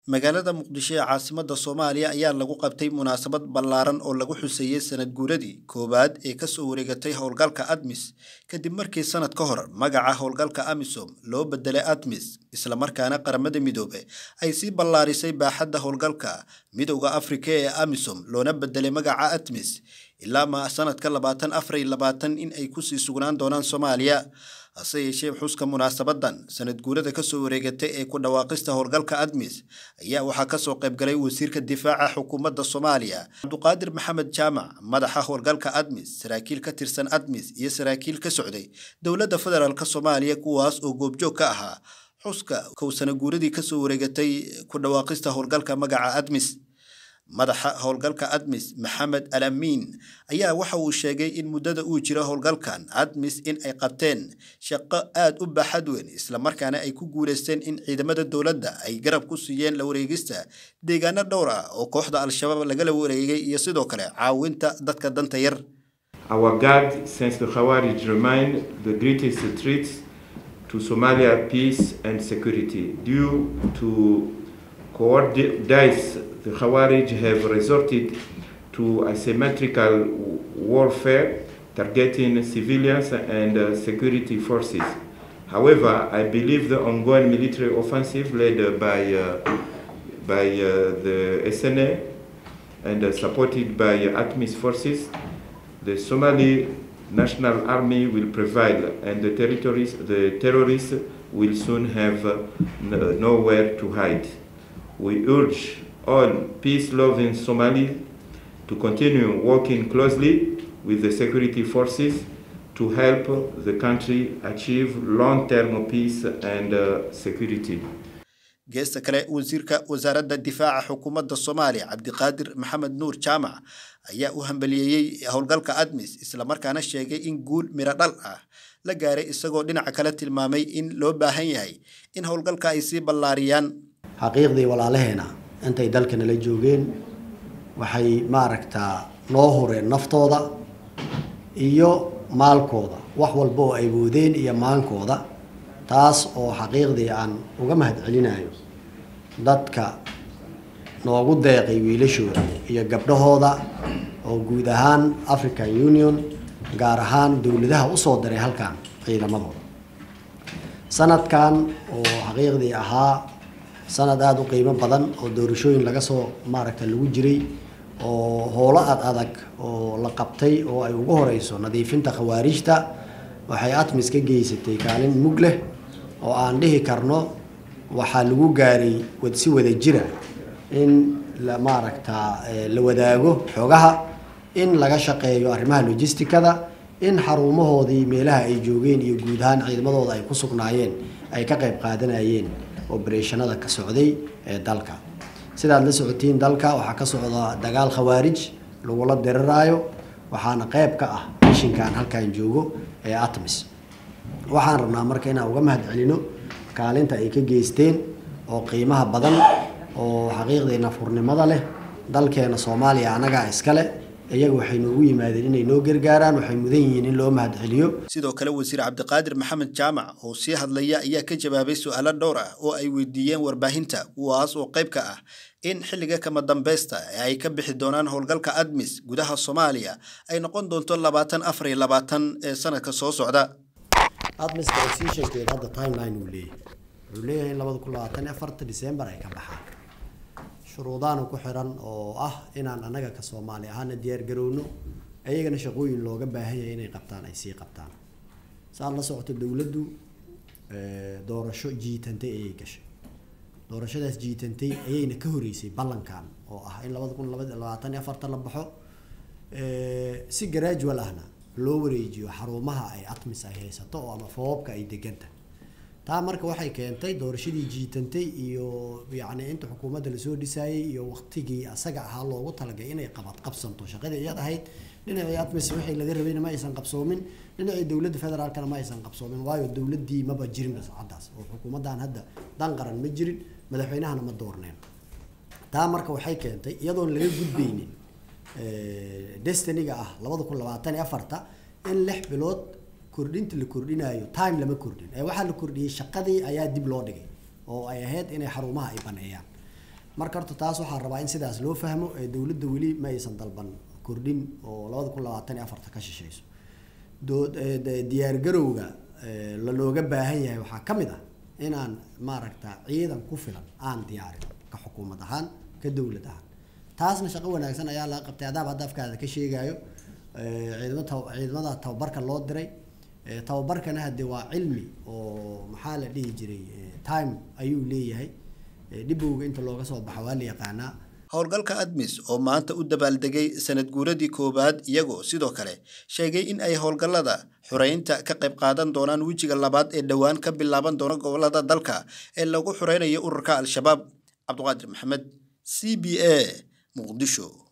magaalada muqdisho ee caasimada soomaaliya ayaa lagu qabtay munaasabad ballaaran oo lagu xuseeyey sanad guuradii koowaad ee kasoo wareegatay howlgalka admis kadib markii sanad ka hor magaca howlgalka amisom loo bedelay admis islamarkaana qaramada midoobe ay sii ballaarisay baaxadda howlgalka midowda afrika ee amisom loona bedelay magaca admis ilaa ma sanadka labaatan afar iyo labaatan in ay kusii sugnaan doonaan soomaaliya hase yeeshee xuska munaasabadan sanad guurada kasoo wareegatay ee ku dhawaaqista howlgalka admis ayaa waxaa kasoo qaybgalay wasiirka difaaca xukuumadda soomaaliya cabduqaadir maxamed jaamac madaxa howlgalka admis saraakiil ka tirsan admis iyo saraakiil ka socday dowladda federaalk soomaaliya kuwaas oo goobjoog ka ahaa xuska kow sana guuradii kasoo wareegatay ku dhawaaqista howlgalka magaca admis madaxa howlgalka admis maxamed al amiin ayaa waxa uu sheegay in muddada uu jiro howlgalkan admis in ay qabteen shaqo aada u baaxad weyn islamarkaana ay ku guuleysteen in ciidamada dowladda ay garab ku siiyeen la wareegista deegaano dhowr ah oo kooxda al-shabaab lagala wareegay iyo sidoo kale caawinta dadka danta yar Our guard, since the Khawarij remain the greatest threats to Somalia peace and security due to cowardice the Khawarij have resorted to asymmetrical warfare targeting civilians and uh, security forces. However, I believe the ongoing military offensive led uh, by, uh, by the SNA and supported by ATMIS forces, the Somali National Army will prevail and the, territories, the terrorists will soon have nowhere to hide. We urge all peace-loving Somalis to continue working closely with the security forces to help the country achieve long-term peace and uh, security. geesta kale wasiirka wasaaradda difaaca xukuumadda soomaaliya cabdiqaadir maxamed nuur jaamac ayaa u hambaliyeeyey howlgalka admis islamarkaana sheegay in guul miro dhal ah la gaaray isagoo dhinaca kale tilmaamay in loo baahan yahay in howlgalka ay sii ballaariyaan xaqiiqdii walaalaheena intay dalka nala joogeen waxay maaragtaa noo hureen naftooda iyo maalkooda wax walba oo ay woodeen iyo maankooda taas oo xaqiiqdii aan uga mahad celinayo dadka noogu deeqay wiilashooda iyo gabdhahooda oo guud ahaan african union gaar ahaan dowladaha usoo diray halkan ciidamadooda sanadkan oo xaqiiqdii ahaa sanad aada u qiimo badan oo doorashooyin laga soo maaragta lagu jiray oo howlo ad adag oo la qabtay oo ay ugu horeyso nadiifinta khawaarijta waxay atmis ka geysatay kaalin mug leh oo aan dhihi karno waxaa lagu gaaray si wada jira in la maaragta la wadaago xogaha in laga shaqeeyo arrimaha logisticada in xarumahoodii meelaha ay joogeen iyo guud ahaan ciidamadooda ay ku sugnaayeen ay ka qayb qaadanayeen obereshanada ka socday ee dalka sidaad la socotiin dalka waxaa ka socda dagaal khawaarij lagula diriraayo waxaana qayb ka ah mishinkan halkan joogo ee atmis waxaan rabnaa marka inaan uga mahad celino kaalinta ay ka geysteen oo qiimaha badan oo xaqiiqdii nafurnimada leh dalkeena soomaaliya annagaa iskale iyaga waxay noogu yimaadeen inay noo gargaaraan waxay mudan yihiin in loo mahad celiyo sidoo kale wasiir cabdiqaadir maxamed jaamac oo sii hadlaya ayaa ka jawaabay su-aalo dhowr ah oo ay weydiiyeen warbaahinta kuwaas oo qayb ka ah in xilliga kama dambeysta ee ay ka bixi doonaan howlgalka admis gudaha soomaaliya ay noqon doonto labaatan afar iyo labaatan ee sanadka soo socda admis transitionkeeda hadda timeline uu leeyahay wuxuu leeyahay in labada kun labaatan iyo afarta december ay ka baxaan shuruudaana ku xiran oo ah inaan annaga ka soomaali ahaana diyaar garowno ayagana shaqooyin looga baahan yahay inay qabtaan ay sii qabtaan saad la socoto dowladdu doorasho jiitantay ayay gashay doorashadaas jiitantay ayayna ka horeysay ballankan oo ah in labada kun labaatan iyo afarta la baxo si gradual ahna loo wareejiyo xarumaha ay atmis ay haysato oo ama foobabka ay deganta taa marka waxay keentay doorashadii jiitantay iyo yacni inta xukuumadda lasoo dhisaayay iyo waqtigii asaga ahaa loogu talagay inay qabad qabsanto shaqadii iyad ahayd dhinacii atmis wixii laga rabayna ma aysan qabsoomin dhinacii dowladda federaalkana ma aysan qabsoomin waayo dowladdii maba jirin caddaas oo xukuumaddan hadda dan qaran ma jirin madaxweynahana ma doorneen taa marka waxay keentay iyadoon laga gudbaynin destiniga ah labada kun labaatan iyo afarta in lix bilood kordhinta la kordhinayo time lama kordhin ee waxaa la kordhiyey shaqadii ayaa dib loo dhigay oo ay ahayd inay xarumaha ay baneeyaan marka horta taas waxaa rabaa in sidaas loo fahmo ee dowladda weli ma aysan dalban kordhin oo labada kun labaatan iyo afarta ka shishayso dood diyaargarowga lalooga baahan yahay waxaa ka mid ah inaan maaragta ciidan ku filan aan diyaarin ka xukuumad ahaan ka dowlad ahaan taasna shaqo wanaagsan ayaa laga qabtay adaab hadda afkaada ka sheegayo ciidamo ciidamada tababarka loo diray tababarkana hadde waa cilmi oo maxaa la dhihi jiray time ayuu leeyahay dhibowga inta looga soo baxa waa la yaqaanaa howlgalka admis oo maanta u dabaaldegay sanad guuradii koowaad iyagoo sidoo kale sheegay in ay howlgallada xureynta ka qayb qaadan doonaan wejiga labaad ee dhowaan ka bilaaban doona gobolada dalka ee lagu xureynayo ururka al-shabaab cabdiqaadir maxamed c b a muqdisho